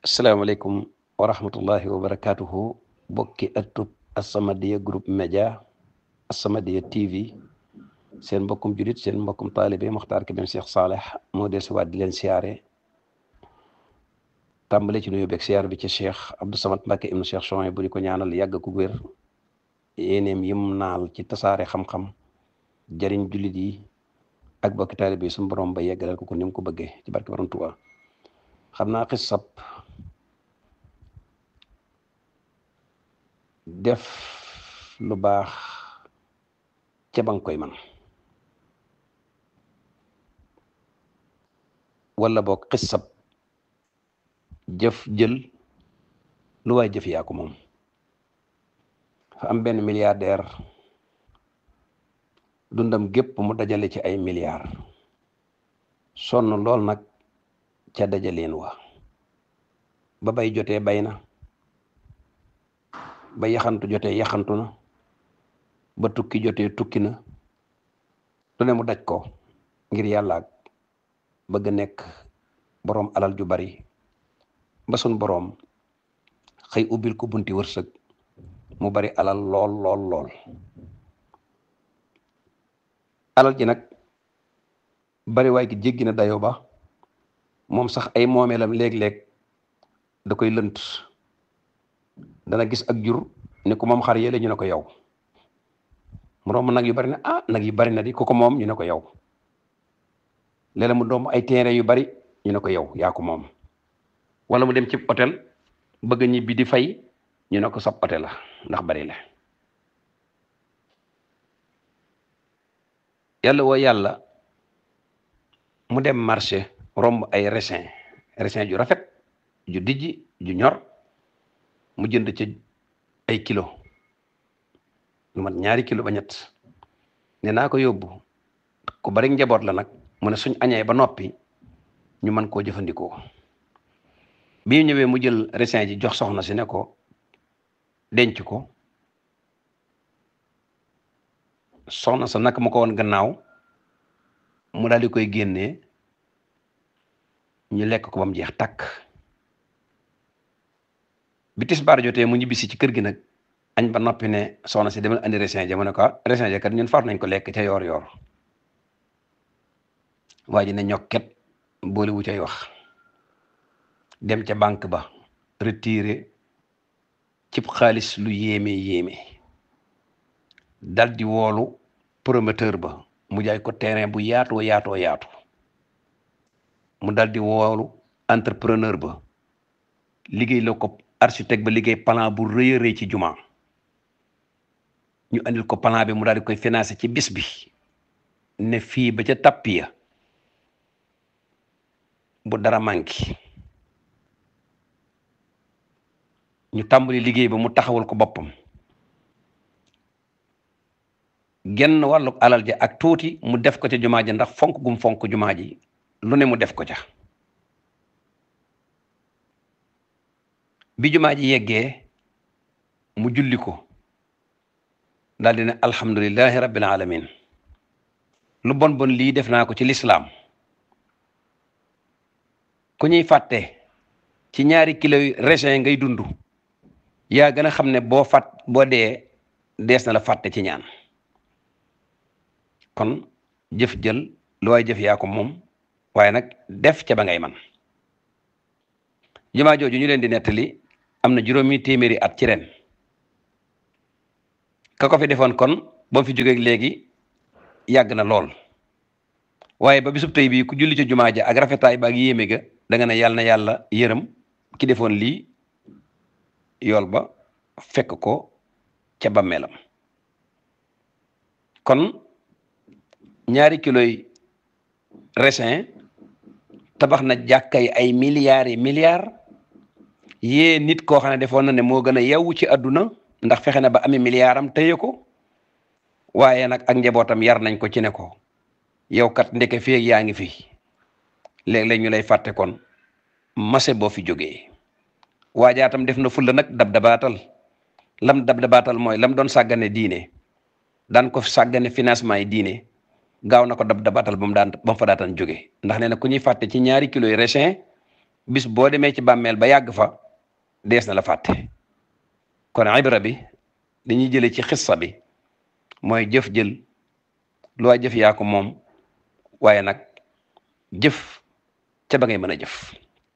asalaamaaleykum wa rahmatullahi wa barakatuhu bokki ëttub As-Samadiyya groupe média As-Samadiyya TV seen mbokkum julit seen mbokkum taalibe Mokhtar Kébé Cheikh Saleh moo del si waat di leen siyaare tàmbale ci nuyu beeg siyaar bi ci Cheikh Abdou Samad Mbacke ibnu Cheikh Chouaib bu di ko ñaanal yàgg ku wér yéeneem yim naal ci tasaare xam-xam jëriñ jullit yi ak bokki taalibe yi suñu borom ba yeggalal ko ko ni mu ko bëggee ci barke Borom Tuubaa xam naa xisab def lu baax ca ba nga koy man wala boog xisab jëf jël lu waay jëf yaa ko moom fa am benn milliardaire dundam gépp mu dajale ci ay milliards sonn lool nag ca dajaleen wa ba bay jotee bay na ba yaxantu jotee yaxantu na ba tukki jotee tukki na lu ne mu daj ko ngir yàlla ak bëgg nekk boroom alal ju bari ba sun boroom xëy ubbil ko bunti wërsëg mu bari alal lool lool lool alal ji nag bari waay gi jéggi na dayo ba moom sax ay moomeelam léeg-léeg da koy lënt dana gis ak jur ni ko moom xar yële ñu ne ko yow mu romb nag yu bari na ah nag yu bari na di ko ko moom ñu ne ko yow léeg-léeg mu doom ay terrain yu bari ñu ne ko yow yaa ko moom wala mu dem ci hôtel bëgg ñibbi di fay ñu ne ko sab hôtel la ndax bari la yàlla woo yàlla mu dem marché romb ay raisin raisin ju rafet ju dijji ju ñor mu jënd ci ay kilo lu mat ñaari kilo ba ñett ne naa ko yóbbu ku bari njaboot la nag mu ne suñ añee ba noppi ñu mën koo jëfandikoo bi ñu ñëwee mu jël raisin ji jox soxna si ne ko denc ko soxna sa naka ma ko woon gannaaw mu daal di koy génnee ñu lekk ko ba mu jeex takk bi tisbaar jotee mu ñibbisi ci kër gi nag añ ba noppi ne soxna si demal andi raisin ja mu ne ko raisin ja kat ñun far nañ ko lekk ca yoor yoor waa ji ne ñokket boole wu cay wax dem ca banque ba retiré cib xaalis lu yéeme yéeme dal di woolu promoteur ba mu jaay ko terrain bu yaatoo yaatoo yaatu mu dal di woolu entrepreneur ba liggéey la ko architecte ba liggéey plan bu rëy a rëy ci juma ñu andil ko plan bi mu daal di koy financé ci bis bi ne fii ba ca tappiya bu dara manqué ñu tàmbali liggéey ba mu taxawal ko boppam genn wàllu alal ja ak tuuti mu def ko ca jumaa ji ndax fonk gum fonk jumaa ji lu ne mu def ko ca bi jumaa ji yeggee mu julli ko daal di ne alhamdulillahi rabbil alamin lu bon bon lii def naa ko ci lislaam ku ñuy fàtte ci ñaari kilo raisin ngay dund yaa gën a xam ne boo fàtt boo dee dees na la fàtte ci ñaan kon jëf jël lu waay jëf yaa ko moom waaye nag def ca ba ngay man jumaa jooju ñu leen di nettali am na juróomi téeméeri at ci ren ka ko fi defoon kon ba mu fi jógee léegi yàgg na lool waaye ba bisub tey bii ku julli ci jumaa ja ak rafetaay ba ak yéeme ga da nga ne yàlla na yàlla yërëm ki defoon lii yool ba fekk ko ca bàmmeelam kon ñaari kiloy raisin tabax na jàkkay ay milliards yi milliards yée nit koo xam ne defoon na ne moo gën a yewwu ci àdduna ndax fexe na ba ami milliard am téye ko waaye nag ak njabootam yar nañ ko ci ne ko yow kat ndeke feeg yaa ngi fi léeg-léeg ñu lay fàtte kon mase boo fi jógee waajaatam def na fulla nag dab dabaatal lam dab dabaatal mooy lam doon sàggane diine daan ko sàggane financement yi diine gaaw na ko dab dabatal ba mu daan ba mu fa daataan jóge ndax nee na ku ñuy fàtte ci ñaari kilo yi raisin bis boo demee ci bàmmeel ba yàgg fa dees na la fàtte kon ibra bi li ñuy jëlee ci xissa bi mooy jëf jël lu waay jëf yaa ko moom waaye nag jëf ca ba ngay mën a jëf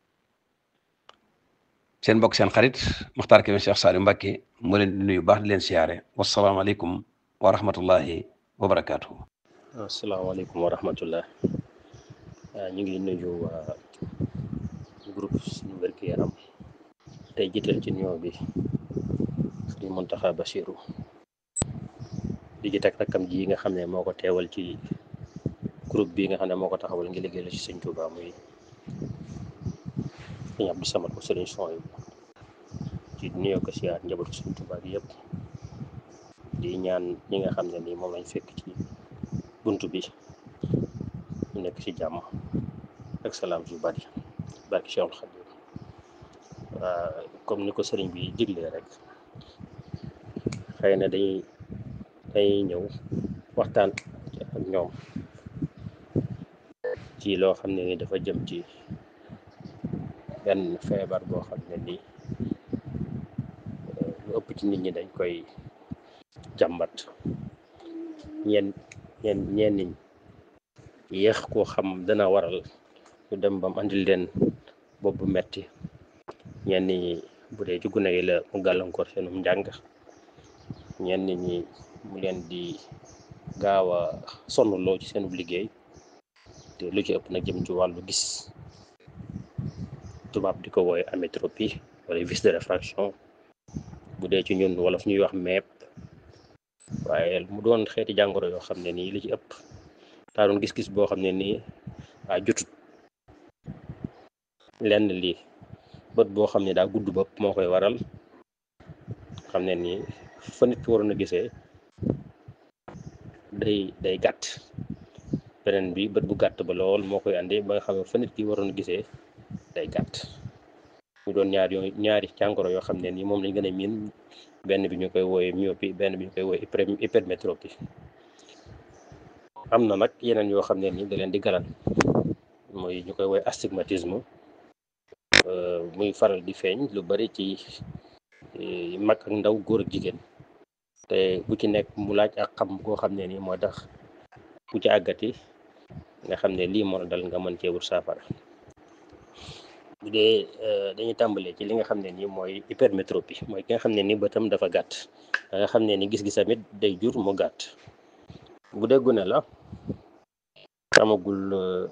seen mbokk seen xarit Muxtaar Kébé Cheikh Saliou Mbacké moo leen di nuyu baax di leen siyaare wasalaamaaleykum wa rahmatullahi wa barakaatuhu asalaamaaleykum wa rahmatullah ñu ngi nuyu waa groupe suñu wérgu yaram tey jiital ci nuyoo bi Sëriñ Muntaxa Basiru di ji teg rakkam ji nga xam ne moo ko teewal ci groupe bi nga xam ne moo ko taxawal ngi liggéey la ci sëñ Tuuba muy sëñ Abdou Samad ko sëriñ son yi ci nuyoo ko siyaar njabootu sëñ Tuuba bi yëpp di ñaan ñi nga xam ne nii moom lañ fekk ci bunt bi ñu nekk ci jàmm ak salaam yu bari barki Cheikhul Khadim waa comme ni ko sëriñ bi diglee rek xëy na dañuy dañuy ñëw waxtaan ak ñoom ci loo xam ne ni dafa jëm ci benn feebar boo xam ne nii lu ëpp ci nit ñi dañ koy jàmbat ñeen ñeen ñeen niñ yéex koo xam dana waral ñu dem bam andil leen bopp bu metti ñenn ñi bu dee ci gune yi la mu gàllankoor seenum njàng ñenn ñi mu leen di gaaw a sonnloo ci seenub liggéey te lu ci ëpp nag jëm ci wàllu gis tubaab di ko wooye amétropie wala vice de réfraction bu dee ci ñun wala fu ñuy wax meep waaye mu doon xeeti jàngoro yoo xam ne nii li ci ëpp daa doon gis-gis boo xam ne nii waa jotut lenn lii bët boo xam ne daa gudd bopp moo koy waral xam ne nii fa nit ki waroon a gisee day day gàtt beneen bi bët bu gàtt ba lool moo koy andi ba nga xam ne fa nit ki waroon a gisee day gàtt mu doon ñaar yooyu ñaari jàngoro yoo xam ne nii moom lañ gën a miin benn bi ñu koy wooye myopie benn bi ñu koy wooye hypermétropie am na nag yeneen yoo xam ne nii da leen di galan mooy ñu koy wooye astigmatisme muy faral di feeñ lu bari ci mag ak ndaw góor ak jigéen te bu ci nekk mu laaj ak xam koo xam ne nii moo tax ku ci àggati nga xam ne lii moo la dal nga mën cee wut saafara bu dee dañuy tàmbalee ci li nga xam ne nii mooy hypermétropie mooy ki nga xam ne ni bëtam dafa gàtt da nga xam ne ni gis-gis tamit day jur mu gàtt bu dee gune la amagul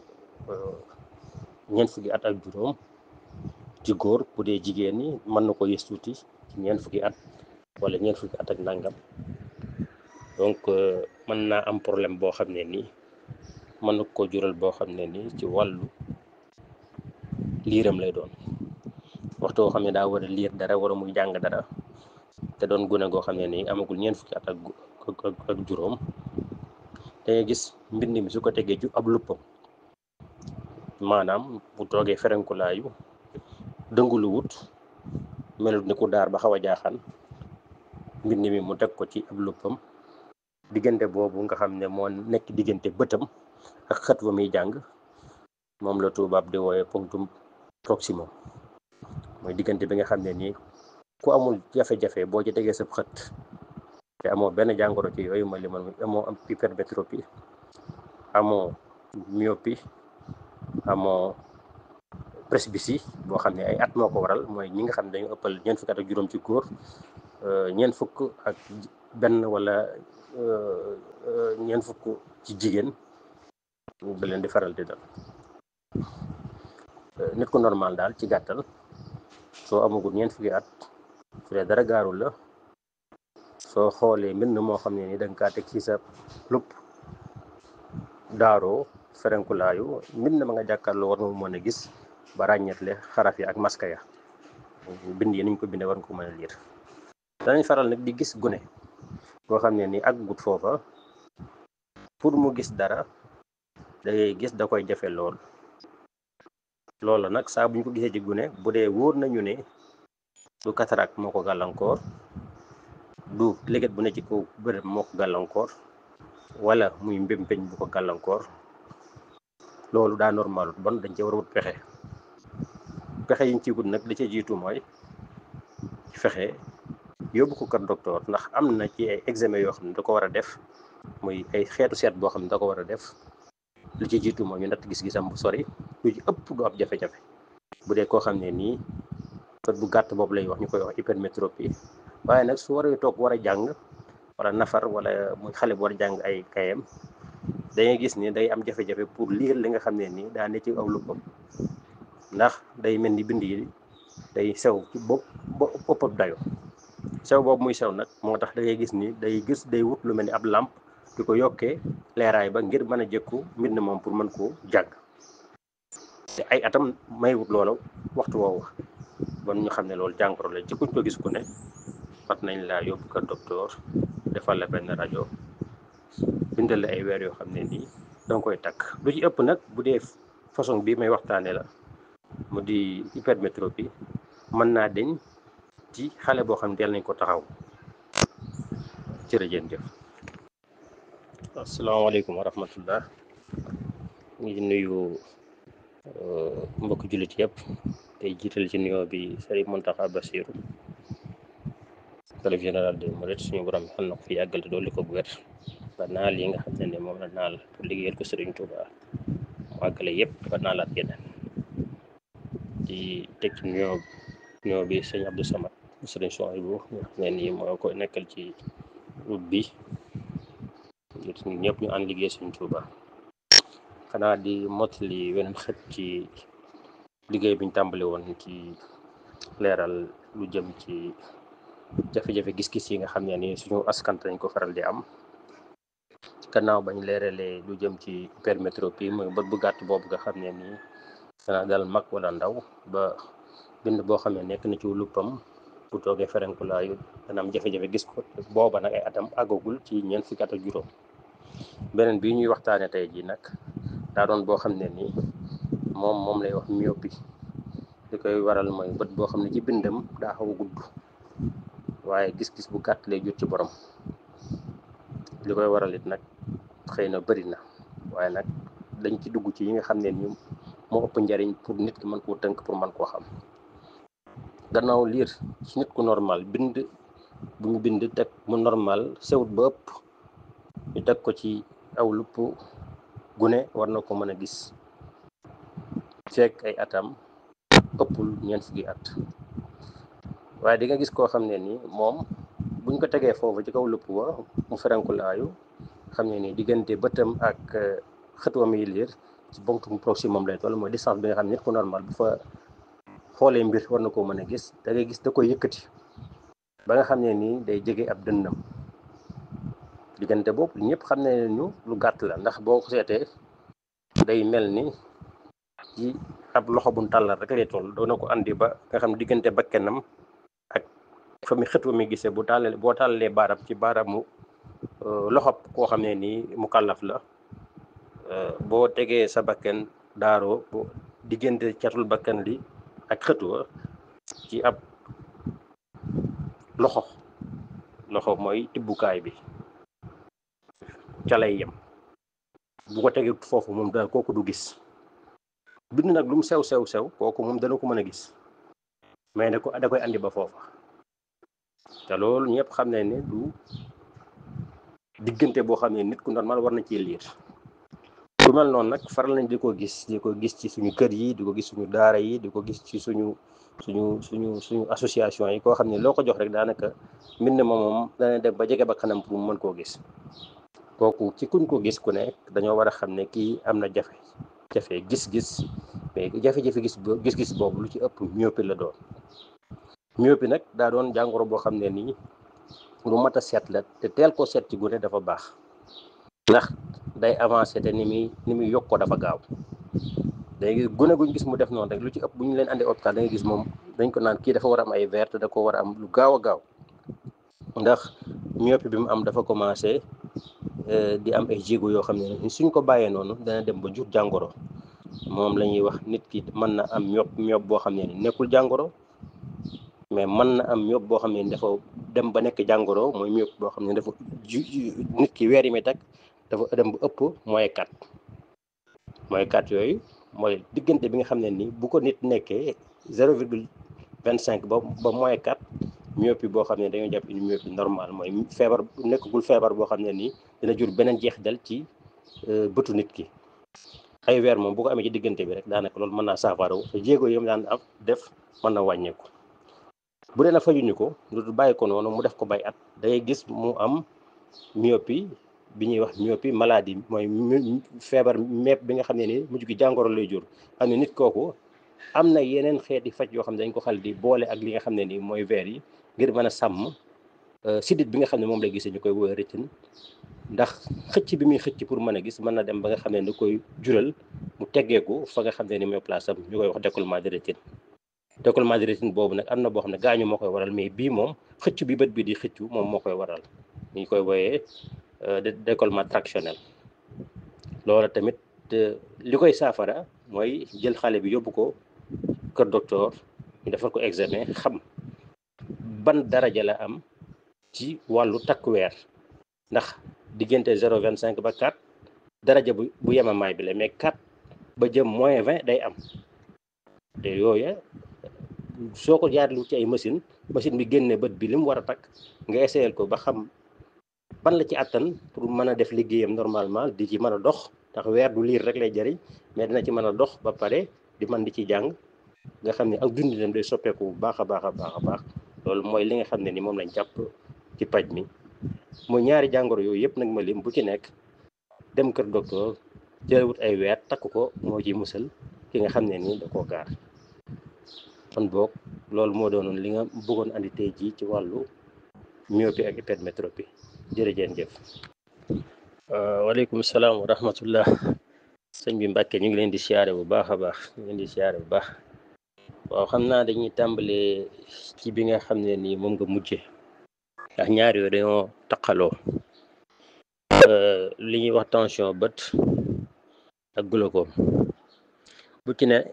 ñeent fukki at ak juróom ci góor bu dee jigéen ñi mën na ko yës tuuti ci ñeent fukki at wala ñeent fukki at ak nangam donc mën naa am problème boo xam ne nii mën na ko jural boo xam ne nii ci wàllu liiram lay doon waxtu woo xam ne daa war a liir dara war a muy jàng dara te doon gune goo xam ne nii amagul ñeent fukki at ak ak juróom dangay gis mbind mi su ko tegee ci ab luppam maanaam bu toogee ferenkulaayu dëngulu wut melut ni ku daar ba xaw a jaaxaan mbind mi mu teg ko ci ab luppam diggante boobu nga xam ne moo nekk diggante bëtam ak xët ba muy jàng moom la tubaab di wooye punctum proximum mooy diggante bi nga xam ne nii ku amul jafe-jafe boo ci tegee sab xët te amoo benn jàngoro ci yooyu ma limal amoo am hypermétropie amoo myopie amoo presbytie boo xam ne ay at moo ko waral mooy ñi nga xam ne dañu ëppal ñeent fukk at ak juróom ci góor ñeent fukk ak benn wala ñeent fukk ci jigéen da leen di faral di dal nit ku normal daal ci gàttal soo amagul ñeent fukki at su dee dara gaarul la soo xoolee mbind moo xam ne ni danga kaa teg ci sa lupp daaroo ferenkulaayu mbind ma nga jàkkaarloo war nga mën a gis ba ràññetle xaraf yi ak maska ya bind yi niñ ko bindee war nga ko mën a liir danañ faral nag di gis gune boo xam ne ni ak gut foofa pour mu gis dara dangay gis da koy jafe lool loolu nag saa buñ ko gisee ci gune bu dee wóor nañu ne du cataracte moo ko gàllankoor du léget bu ne ci kaw bërëb moo ko gàllankoor wala muy mbémpeñ bu ko gàllankoor loolu daa normal bon dañ ci war a wut pexe pexe yiñ ci wut nag li ca jiitu mooy fexe yóbbu ko kër docteur ndax am na ci ay examen yoo xam ne da ko war a def muy ay xeetu seet boo xam ne da ko war a def li ci jiitu mooy ñu natt gis-gisam bu sori lu ci ëpp du ab jafe-jafe bu dee koo xam ne nii bët bu gàtt boobu lay wax ñu koy wax hypermétropie waaye nag su waree toog war a jàng wala nafar wala muy xale bu war a jàng ay kayam dangay gis ni day am jafe-jafe pour lire li nga xam ne nii daa ne ci aw luppam ndax day mel ni bind yi day sew ci bopp boppam dayo sew boobu muy sew nag moo tax da ngay gis ni day gis day wut lu mel ni ab làmp di ko yokkee leeraay ba ngir mën a jëkku mbind moom pour mën koo jàng te ay atam may wut loola waxtu woowu bon ñu xam ne loolu jàngoro la ci kuñ ko gis ku ne fat nañ laa yóbbu ko docteur defal la benn rajo bindal la ay weer yoo xam ne nii danga koy takk lu ci ëpp nag bu dee façon bii may waxtaane la mu di hypermétropie mën naa deñ ci xale boo xam ne del nañ ko taxaw jërëjëf asalaamaaleykum wa rahmatullah ngi nuyu mbokk jullit yëpp tey jiital ci nuyoo bi Sëriñ Muntaxa Basiru xalifa général des mourides suñu borom xel na ko fi yàggal te dolli ko bu wér ba naal yi nga xam ne ne moom la naal pour liggéeyal ko Sëriñ Tuuba mu àggale yëpp ba naalaat yeneen di teg ci nuyoo nuyoo bi sëñ Abdou Samad sëriñ Souhaïbou nga xam ne nii moo ko nekkal ci route bi ñëpp ñu ànd liggéey Sëriñ Tuuba xanaa di mottali weneen xët ci liggéey biñ tàmbali woon ci leeral lu jëm ci jafe-jafe gis-gis yi nga xam ne ni suñu askan dañ ko faral di am gannaaw bañ leeralee lu jëm ci hypermétropie mooy bët bu gàtt boobu nga xam ne nii dana dal mag wala ndaw ba bind boo xam ne nekk na ci luppam bu toogee ferenkulaayu dana am jafe-jafe gis ko booba nag ay atam àggagul ci ñeent fukki at ak juróom beneen bii ñuy waxtaane tey ji nag daa doon boo xam ne nii moom moom lay wax myopie li koy waral mooy bët boo xam ne ci bindam daa xaw a gudd waaye gis-gis bu gàtt lay jur ci borom li koy waral it nag xëy na bëri na waaye nag dañ ci dugg ci yi nga xam ne ni moo ëpp njariñ pour nit ki mën koo tënk pour mën koo xam gannaaw liir su nit ku normal bind bu ñu bind teg mu normal sewut ba ëpp ñu teg ko ci aw lupp gune war na ko mën a gis fekk ay atam ëppul ñeent fukki at waaye di nga gis koo xam ne ni moom buñ ko tegee foofu ci kaw lupp wa mu ferenkulaayu xam ne ni diggante bëtam ak xëtwam yi liir ci bonkum proximum lay toll mooy distance bi nga xam ne nit ku normal bu fa xoolee mbir war na koo mën a gis da ngay gis da koy yëkkati ba nga xam ne nii day jege ab dënnam diggante boobu ñëpp xam ne ñu lu gàtt la ndax boo ko seetee day mel ni ci ab loxo bu tàllal rek lay toll doona ko andi ba nga xam diggante bakkenam ak fa mi xët wa mi gisee bu tàllalee boo tàllalee baaraam ci baaraamu loxo koo xam ne nii mu kàllaf la boo tegee sa bakken daaroo bo diggante catul bakkan li ak xët wa ci ab loxo loxo mooy tibbukaay bi ca lay yem bu ko tegee foofu moom da kooku du gis bind nag lu mu sew sew sew kooku moom dana ko mën a gis mais da ko da koy andi ba foofa te loolu ñëpp xam ne ne du diggante boo xam ne nit ku normal war na ci liir lu mel noonu nag faral nañ di ko gis di ko gis ci suñu kër yi di ko gis suñu daara yi di ko gis ci suñu suñu suñu suñu association yi koo xam ne loo ko jox rek daanaka mbind ma moom dana dem ba jege ba kanam pour mu mën koo gis kooku ci kuñ ko gis ku nekk dañoo war a xam ne kii am na jafe jafe gis-gis mais jafe-jafe gis gis-gis boobu lu ci ëpp myopie la doon myopie nag daa doon jàngoro boo xam ne nii lu mat a seet la te teel koo seet ci gune dafa baax ndax day avancé te ni muy ni muy yokkoo dafa gaaw léegi gune guñ gis mu def noonu rek lu ci ëpp bu ñu leen andee hôpital da nga gis moom dañ ko naan kii dafa war a am ay verre te da ko war a am lu gaaw a gaaw ndax myopie bi mu am dafa commencé di am ay jéego yoo xam ne suñ ko bàyyee noonu dana dem ba jur jàngoro moom la ñuy wax nit ki mën na am myop myop boo xam ne nekkul jàngoro mais mën na am myop boo xam ne dafa dem ba nekk jàngoro mooy myop boo xam ne dafa ju nit ki weer yi muy teg dafa dem ba ëpp mooy kat mooy kat yooyu mooy diggante bi nga xam ne nii bu ko nit nekkee zéro virgule vingt cinq ba ba moins quatre myopie boo xam ne dañoo jàpp une myopie normale mooy feebar nekkagul feebar boo xam ne nii dina jur beneen jeexital ci bëtu nit ki ay weer moom bu ko amee ci diggante bi rek daanaka loolu mën naa saafara te jéego yi mu daan am def mën na wàññeeku bu dee na fajuñu ko lu bàyyi ko noonu mu def ko bay at day gis mu am myopie bi ñuy wax myopie maladie mooy feebar mepp bi nga xam ne ni mujj gi jàngoro lay jur xam ne nit kooku am na yeneen xeeti faj yoo xam ne dañ ko xal di boole ak li nga xam ne ni mooy verre yi ngir mën a sàmm sidit bi nga xam ne moom lay gisee ñu koy woowee rétine ndax xëcc bi muy xëcc pour mën a gis mën na dem ba nga xam ne da koy jural mu teggeeku fa nga xam ne ni mooy place am ñu koy wax décollement de rétine décollement de rétine boobu nag am na boo xam ne gaañu moo koy waral mais bii moom xëcc bi bët bi di xëccu moom moo koy waral ñu koy wooyee décollement tractionnel loolu tamit li koy saafara mooy jël xale bi yóbbu ko kër docteur ñu defal ko examen xam ban daraja la am ci wàllu takk weer ndax diggante zéro vingt cinq ba quatre daraja bu bu yemamaay bi la mais quatre ba jëm moins vingt day am te yooya soo ko jaarlu ci ay machine machine bi génne bët bi li mu war a takk nga essayel ko ba xam ban la ci àttan pour mën a def liggéeyam normalement di ci mën a dox ndax weer du liir rek lay jëriñ mais dina ci mën a dox ba pare di mën di ci jàng nga xam ne ak dundinam day soppeeku bu baax a baax a baax a baax loolu mooy li nga xam ne ni moom lañ jàpp ci paj mi mooy ñaari jàngoro yooyu yëpp nag ma lim bu ci nekk dem kër docteur jëlewut ay weer takk ko moo ci musal ki nga xam ne ni da koo gaar kon boog loolu moo doonoon li nga bëggoon andi tey jii ci wàllu myopie ak hypermétropie jërëjeen jëf waaleykum salaam wa rahmatullah sëñ bi Mbàkke ñu ngi leen di siyaare bu baax a baax ñu ngi leen di siyaare bu baax waaw xam naa dañuy tàmbalee ci bi nga xam ne nii moom nga mujje ndax ñaar yooyu dañoo taqaloo li ñuy wax tension bët ak glaucome bu ci ne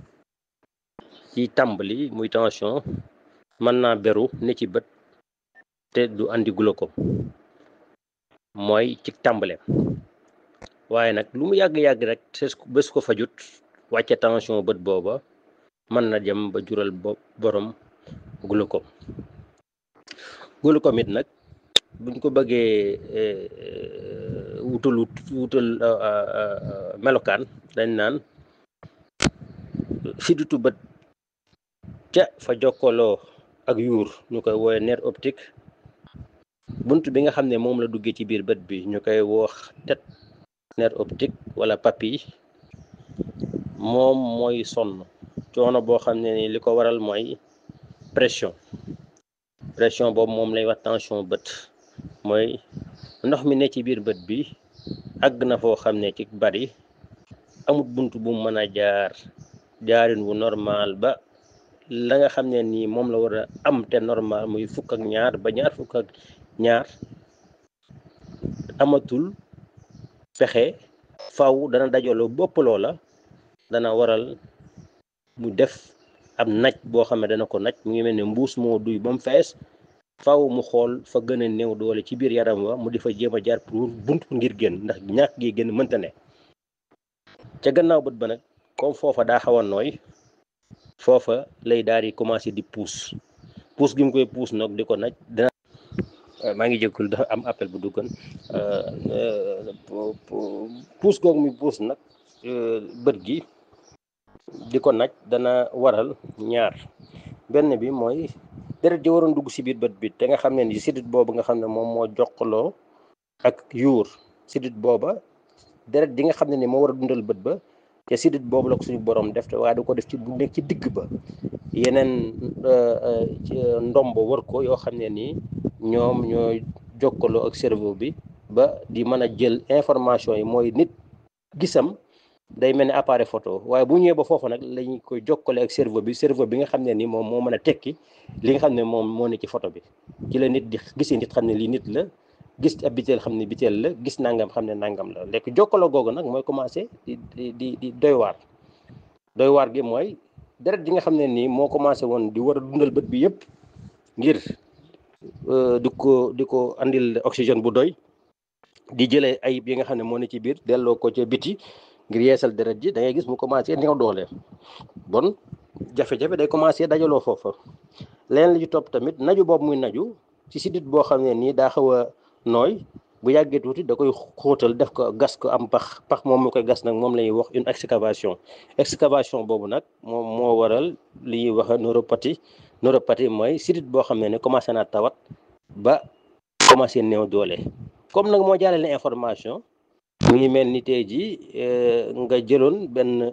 ci tàmbali muy tension mën naa beru ne ci bët te du andi glaucome mooy ci tàmbaleem waaye nag lu mu yàgg-yàgg rek bés ko fajut wàcce tension bët booba mën na jëm ba jural borom glaucome glaucome it nag buñ ko bëggee wutal wutal melokaan dañ naan sidditu bët ca fa jokkaloo ak yuur ñu koy woowe nerf optique bunt bi nga xam ne moom la duggee ci biir bët bi ñu koy wax tet nerf optique wala papille moom mooy sonn coono boo xam ne ni li ko waral mooy pression pression boobu moom lay wax tension bët mooy ndox mi ne ci biir bët bi àgg na foo xam ne ci bari amut bunt bu mën a jaar jaarin wu normal ba la nga xam ne nii moom la war a am te normal muy fukk ak ñaar ba ñaar fukk ak ñaar amatul pexe faw dana dajaloo bopp loola dana waral mu def ab naj boo xam ne dana ko naj mu ngi mel ne mbuus moo duy ba mu fees faw mu xool fa gën a néew doole ci biir yaram wa mu di fa jéem a jaar pour bunt ngir génn ndax ñàkk gi génn mënta ne ca gannaaw bët ba nag comme foofa daa xaw a nooy foofa lay daal di commencé di puus puus gi mu koy puus nag di ko naj dina maa ngi jéggul dafa am appel bu duggoon puus googu muy puus nag bët gi di ko naj dana waral ñaar benn bi mooy deret ji waroon dugg si biir bët bi te nga xam ne ni sidit boobu nga xam ne moom moo jokkaloo ak yuur sidit booba deret ji nga xam ne ni moo war a dundal bët ba te sidit boobu la ko suñu borom def te waaye du ko def ci bu nekk ci digg ba yeneen ndombo wër ko yoo xam ne nii ñoom ñoo jokkaloo ak cerveau bi ba di mën a jël information yi mooy nit gisam day mel ni appareil photo waaye bu ñëwee ba foofu nag lañu koy jokkale ak cerveau bi cerveau bi nga xam ne ni moom moo mën a tekki li nga xam ne moom moo ne ci photo bi ci la nit di gisee nit xam ne lii nit la gis ab biteel xam ne biteel la gis nangam xam ne nangam la lekk jokkaloo googu nag mooy commencé di di di doy waar doy waar gi mooy deret ji nga xam ne nii moo commencé woon di war a dundal bët bi yëpp ngir di ko di ko andil oxygène bu doy di jëlee ayib yi nga xam ne moo ne ci biir delloo ko ca biti ngir yeesal deret ji da ngay gis mu commencé néew doole bon jafe-jafe day commencé dajaloo foofa leneen li ci topp tamit naju boobu muy naju ci sidit boo xam ne nii daa xaw a nooy bu yàggee tuuti da koy xóotal def ko gas ko am pax pax moom mu koy gas nag moom la ñuy wax une excavation excavation boobu nag moom moo waral li ñuy wax neuropathie neuropathie mooy sidit boo xam ne ne commencé naa tawat ba commencé néew doole comme nag moo jàllale information mu ngi mel ni tey jii nga jëloon benn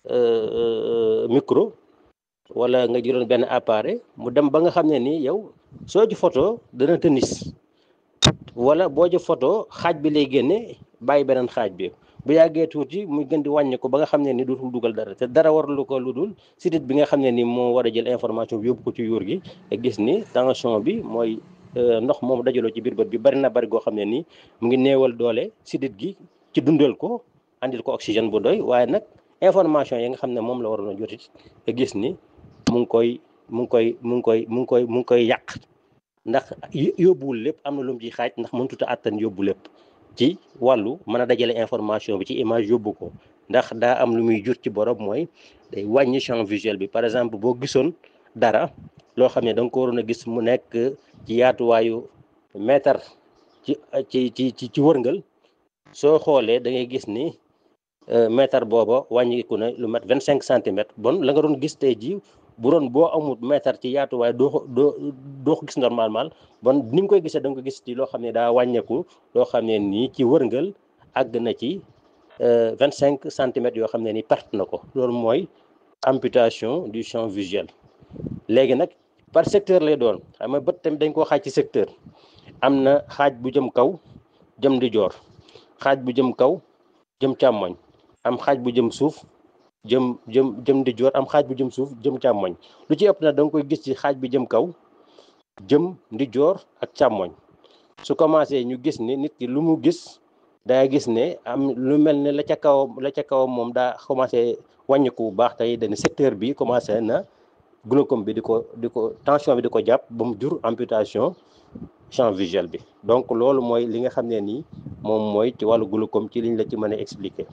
micro wala nga jëloon benn appareil mu dem ba nga xam ne nii yow soo ci photo dana tënis wala boo ci photo xaaj bi lay génne bàyyi beneen xaaj bi bu yàggee tuuti muy gën di wàññi ko ba nga xam ne ni dootul dugal dara te dara warlu ko lu dul sidit bi nga xam ne ni moo war a jël information bi yóbbu ko ci yuur gi te gis ni tension bi mooy ndox moom dajaloo ci biir bët bi bari na bari goo xam ne nii mu ngi néewal doole sidit gi ci dundal ko andil ko oxygène bu doy waaye nag information yi nga xam ne moom la waroon a jotit te gis ni mu ngi koy mu ngi koy mu ngi koy mu ngi koy mu ngi koy yàq ndax yóbbuwul lépp am na lu mu ciy xaaj ndax mënut a àttan yóbbu lépp ci wàllu mën a dajale information bi ci image yóbbu ko ndax daa am lu muy jur ci borom mooy day wàññi champ visuel bi par exemple boo gisoon dara loo xam ne da nga ko waroon a gis mu nekk ci yaatuwaayu mètre ci ci ci ci ci wërngal soo xoolee da ngay gis ni mètre booba wàññiku na lu mat vingt cinq centimètres bon la nga doon gis tey ji bu doon boo amul mètre ci yaatuwaay doo ko doo doo ko gis normalement bon ni nga koy gisee da nga ko gis ci loo xam ne daa wàññeeku loo xam ne nii ci wërngal àgg na ci vingt cinq centimètres yoo xam ne ni perte na ko loolu mooy amputation du champ visuel léegi nag par secteur lay doon xam nga bët tamit dañ koo xaaj ci secteur am na xaaj bu jëm kaw jëm di joor xaaj bu jëm kaw jëm càmmoñ am xaaj bu jëm suuf jëm jëm jëm di joor am xaaj bu jëm suuf jëm càmmoñ lu ci ëpp nag da nga koy gis ci xaaj bi jëm kaw jëm di joor ak càmmoñ su commencé ñu gis ni nit ki lu mu gis daa gis ne am lu mel ne la ca kaw la ca kaw moom daa commencé wàññiku bu baax tey dañu secteur bi commencé na glaucome bi di ko di ko tension bi di ko jàpp ba mu jur amputation champ visuel bi donc loolu mooy li nga xam ne nii moom mooy ci wàllu glaucome ci liñ la ci mën a expliquer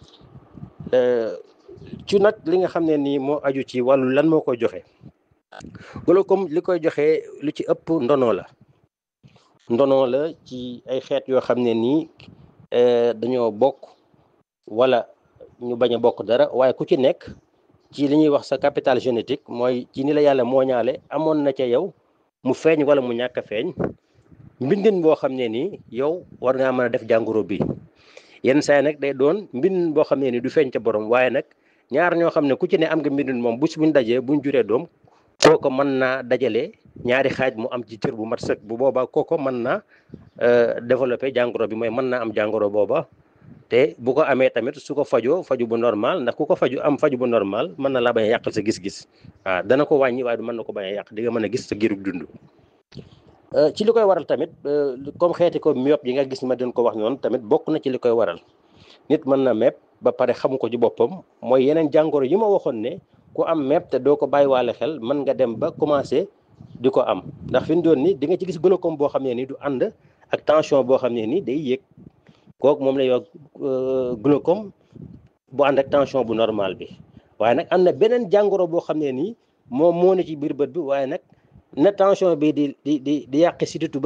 ci nag li nga xam ne nii moo aju ci wàllu lan moo koy joxe glaucome li koy joxe lu ci ëpp ndono la ndono la ci ay xeet yoo xam ne nii dañoo bokk wala ñu bañ a bokk dara waaye ku ci nekk ci li ñuy wax sa capital génétique mooy ci ni la yàlla mooñaale amoon na ca yow mu feeñ wala mu ñàkk a feeñ mbindin boo xam ne nii yow war ngaa mën a def jàngoro bi yenn saa nag day doon mbindin boo xam ne nii du feeñ ca borom waaye nag ñaar ñoo xam ne ku ci ne am nga mbindin moom bu si buñ dajee buñ juree doom kooko mën naa dajale ñaari xaaj mu am ci cër bu mat sëkk bu boobaa kooko mën naa développé jàngoro bi mooy mën naa am jàngoro booba te bu ko amee tamit su ko fajoo faju bu normal ndax ku ko faju am faju bu normal mën na laa bañ a yàqal sa gis-gis waaw dana ko wàññi waaye du mën na ko bañ a yàq di nga mën a gis sa girug dund ci li koy waral tamit comme xeeti ko myop yi nga gis ma doon ko wax noonu tamit bokk na ci li koy waral nit mën na mepp ba pare xamu ko ci boppam mooy yeneen jàngoro yi ma waxoon ne ku am mepp te doo ko bàyyiwaale xel mën nga dem ba commencé di ko am ndax fi mu doon ni di nga ci gis glaucome boo xam ne ni du ànd ak tension boo xam ne ni day yéeg kooku moom lay wax glaucome bu ànd ak tension bu normal bi waaye nag am na beneen jàngoro boo xam ne nii moom moo ne ci biir bët bi waaye nag na tension bi di di di di yàqe si